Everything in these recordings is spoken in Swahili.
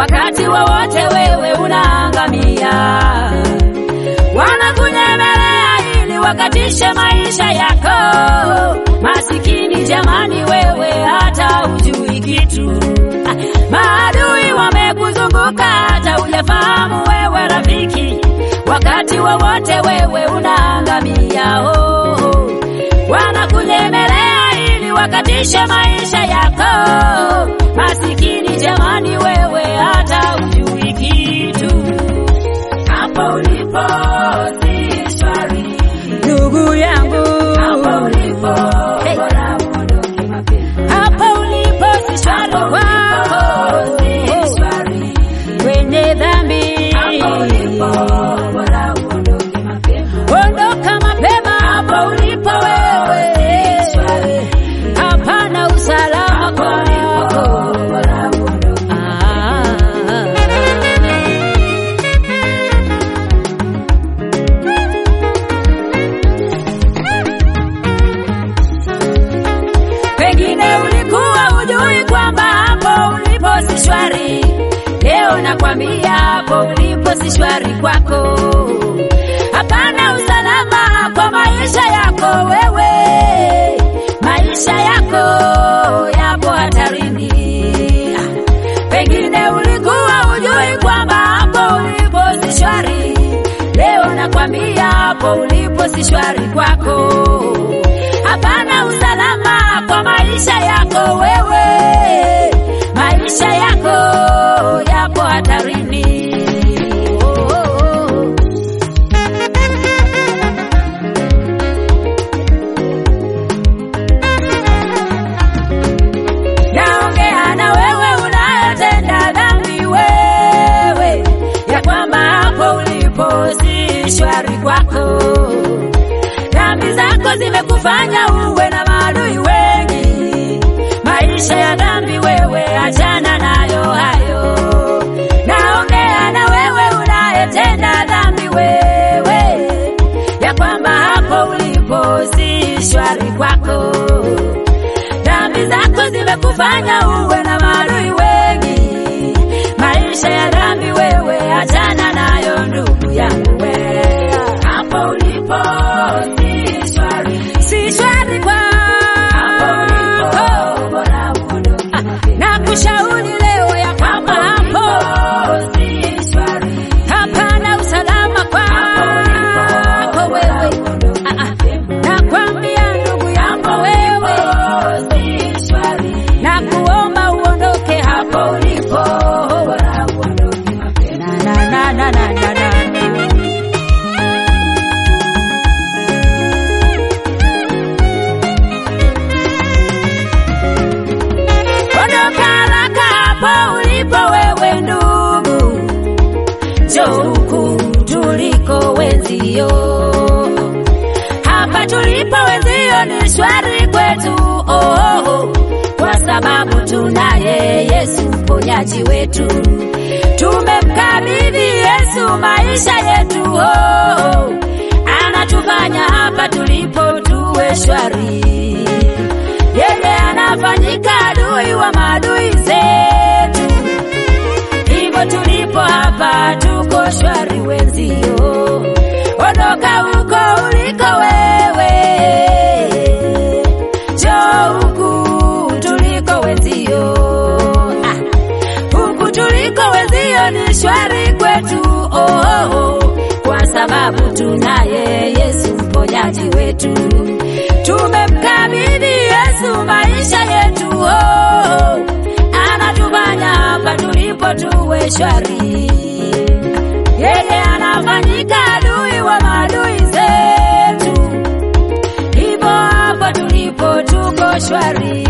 wakati wowote wewe unaangamia. Wanakunyemelea ili wakatishe maisha yako. Masikini jamani, wewe hata hujui kitu. Ah, Maadui wamekuzunguka hata hujafahamu wewe rafiki, wakati wowote wewe unaangamia. Oh, oh. Wanakunyemelea ili wakatishe maisha yako. Masikini jamani, wewe hata hujui kitu. Hapo ulipo si shwari, ndugu yangu. Hapo ulipo hey. bora uondoke mapema. Hapo ulipo si shwari kwako, si shwari kwenye dhambi. Hapo ulipo bora uondoke mapema. Ondoka mapema hapo ulipo wewe, hapana usalama kwako. Ah. Pengine ulikuwa hujui kwamba hapo ulipo si shwari. Leo nakwambia hapo ulipo si shwari kwako. Hapana usalama kwa maisha yako wewe, maisha yako yapo hatarini. Pengine ulikuwa hujui kwamba hapo ulipo si shwari. Leo nakwambia hapo ulipo si shwari kwako. Hapana usalama kwa maisha yako wewe, maisha yako yapo hatarini. Oh, oh, oh. Naongea na wewe unayetenda dhambi wewe, ya kwamba hapo ulipo si shwari kwako. Dhambi zako zimekufanya uwe na maadui wengi. Maisha ya dhambi wewe, achana nayo hayo. Naongea na wewe unayetenda dhambi wewe, ya kwamba hapo ulipo si shwari kwako. Dhambi zako zimekufanya uwe na maadui wengi. Maisha ya dhambi wewe, achana nayo ndugu yangu wewe. Hapo ulipo si shwari, si shwari kwako. Na kushauri leo ya kwamba hapo hapana usalama kwako wewe. Ah, ah. Nakwambia ndugu yangu wewe, na kuomba uondoke hapo ulipo. Na, na, na, na, na, na, na. Ondoka haraka hapo ulipo wewe ndugu, njoo huku tuliko wenzio. Hapa tulipo wenzio ni shwari kwetu, oh, oh, oh, kwa sababu tunaye Yesu mponyaji wetu. Tumemkabidhi Yesu maisha yetu, oh, oh, anatufanya hapa tulipo tuwe shwari yeye anafanyika adui wa maadui zetu. Hivyo tulipo hapa tuko shwari wenzio, ondoka huko uliko wewe, njoo huku tuliko wenzio. Ah, huku tuliko wenzio ni shwari kwetu, oh, oh, oh, kwa sababu tunaye Yesu mponyaji wetu tumemkabidhi Yesu maisha yetu, oh, anatufanya hapa tulipo tuwe shwari. Yeye anafanyika adui wa maadui zetu, hivyo hapa tulipo tuko shwari.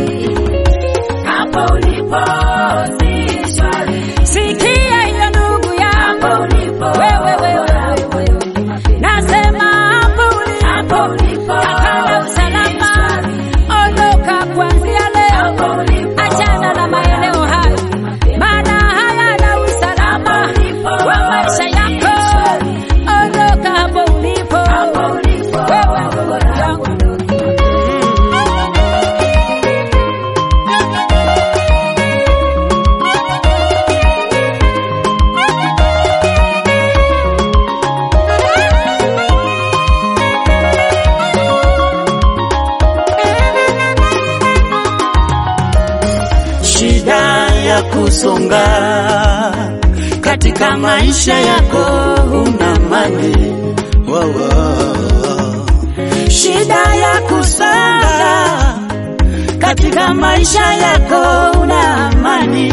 Hapo ulipo si shwari, sikia hiyo ndugu yangu, wewe wewe wewe, nasema hapo ulipo hapana usalama, ondoka kuanzia leo, achana na maeneo hayo, maana hayana usalama wa maisha yako. Ondoka hapo ulipo, wewe ndugu yangu. kusonga katika maisha yako, una amani Wow, wow. shida ya kusonga katika maisha yako, una amani.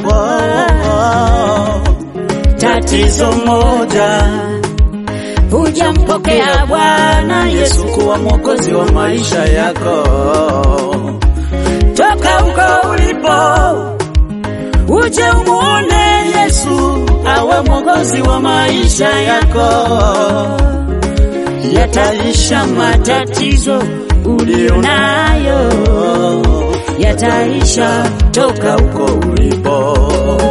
Wow. Tatizo moja Hujampokea Bwana Yesu, Yesu kuwa mwokozi wa maisha yako, toka huko ulipo uje umuone Yesu awe mwokozi wa maisha yako, yataisha matatizo ulionayo, yataisha toka huko ulipo.